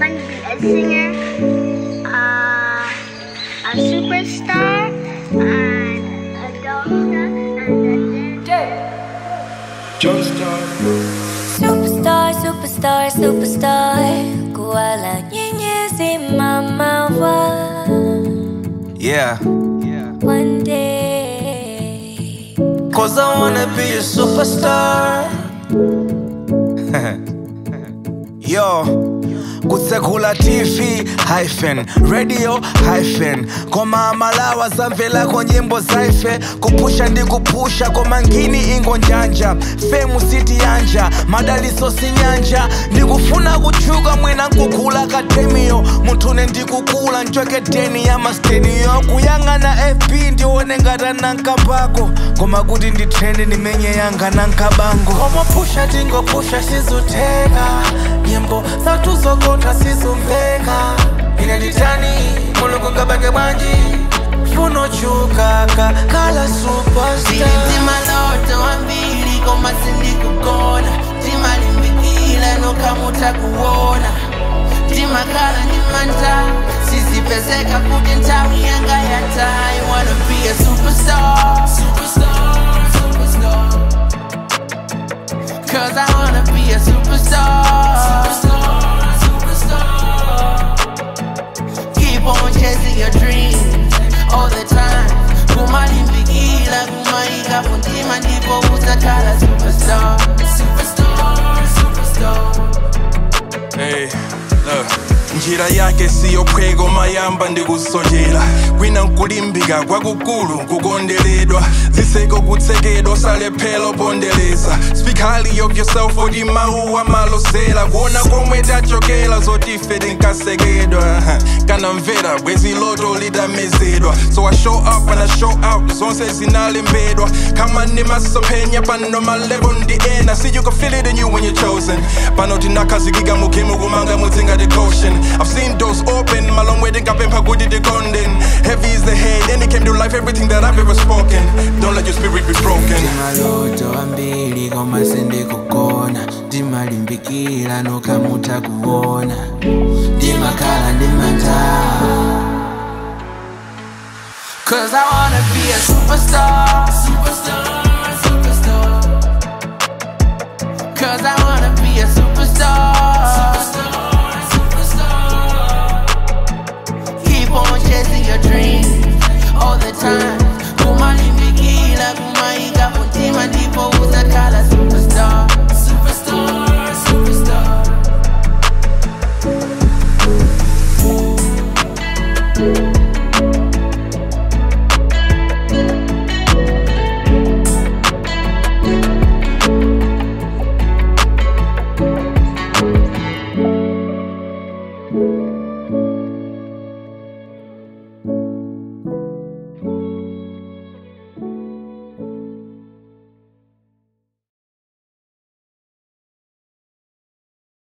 want to be a singer, uh, a superstar, and a doctor, and a dancer. Superstar, superstar, superstar Kuala nyenyezi mama wa Yeah. One day Cause I wanna be a superstar. Yo. kutsekula tv hyphen radio hyphen koma amalawa zamvela ko nyimbo zaife kupusha ndi kupusha koma ngini ingo njanja femu siti yanja madaliso sinyanja ndikufuna kutchuka mwina nkukula akademiyo munthune ndikukula ncweketeni ya masteniyo kuyang'ana fb ndione ngata nankapako koma kuti ndithende ndimenye yanga nankabango komapusha tingopusha sizuteka nyimbo zathu zokotha sizumveka ine nditani mulungu ngabake bwanji funochukaka kala superstar Sili maloto ambili koma sindikugona timalimbikile nokamuta kuona timakhala ndimanta sizipezeka kuti nthawi yanga yatayi wanna be a superstar superstar superstar Cause I wanna be a superstar superstar superstar Keep on chasing your dreams all the time. Kumalimbikila kumaika kuntima ndipo utakhala superstar. Superstar, superstar. Hey, look. njira yake siyo phweko mayamba ndikusojera kwina nkulimbika kwakukulu nkukondeledwa ziseko kutsekedwa salephelo pondereza speak highly of yourself oti mawu amalosera kuona komwe tachokera zotife tinkasekedwa kanamvera bwezi loto lidamezedwa so i show up and i show out zonse zinalembedwa kama ndimasophenya pano malevo ndi ena see you can feel it in you when you're chosen pano tinakhazikika mukhemu kumanga mudzinga the caution i've seen doors open malong way tinkapempha kuti tikondeni heavy is the head and it came to life everything that i've ever spoken don't let your spirit be broken maloto ambili koma sindikugona ndimalimbikila nokamuta kuona ndimakhala ndimanta Cause I wanna be a superstar Superstar, superstar Cause I wanna be a superstar Superstar